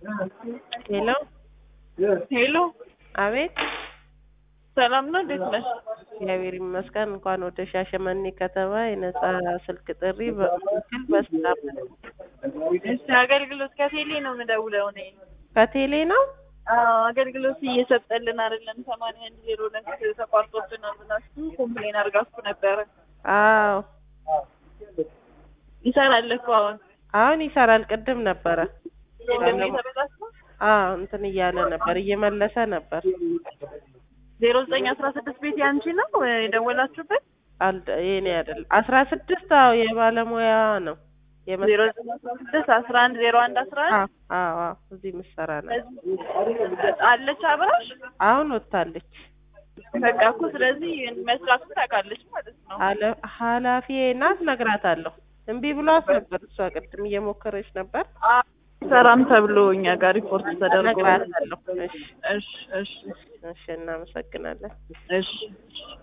ሄሎ ሄሎ አቤት ሰላም ነው? እንዴት ነሽ? እግዚአብሔር ይመስገን። እንኳን ወደ ሻሸመኔ ከተማ የነጻ ስልክ ጥሪ በምስል በሰላም እሺ፣ አገልግሎት ከቴሌ ነው የምደውለው እኔ። ከቴሌ ነው። አዎ፣ አገልግሎት እየሰጠልን አይደለም። ሰማንያ አንድ ዜሮ ሁለት ተቋርጦብናል ብላችሁ ኮምፕሌን አድርጋችሁ ነበረ። አዎ ይሰራል እኮ አሁን አሁን ይሰራል። ቅድም ነበረ። የለም የተበላሸው አዎ እንትን እያለ ነበር፣ እየመለሰ ነበር። ዜሮ ዘጠኝ አስራ ስድስት ቤት ያንቺ ነው የደወላችሁበት? አልደ የኔ አይደል። አስራ ስድስት አዎ የባለሙያ ነው። የመ- ዜሮ ዘጠኝ አስራ ስድስት አስራ አንድ ዜሮ አንድ አስራ አንድ አዎ አዎ አዎ እዚህ ምሰራ ነው። አለች አብራሽ አሁን ወጥታለች። በቃ እኮ ስለዚህ መስራቱን ታውቃለች ማለት ነው። ሀለ- ኃላፊዬ ናት፣ እነግራታለሁ። እምቢ ብሏት ነበር። እሷ ቅድም እየሞከረች ነበር። ሰራም ተብሎ እኛ ጋር ሪፖርት ተደርጎ እነግራታለሁ። እሺ እሺ እሺ እሺ፣ እናመሰግናለን። እሺ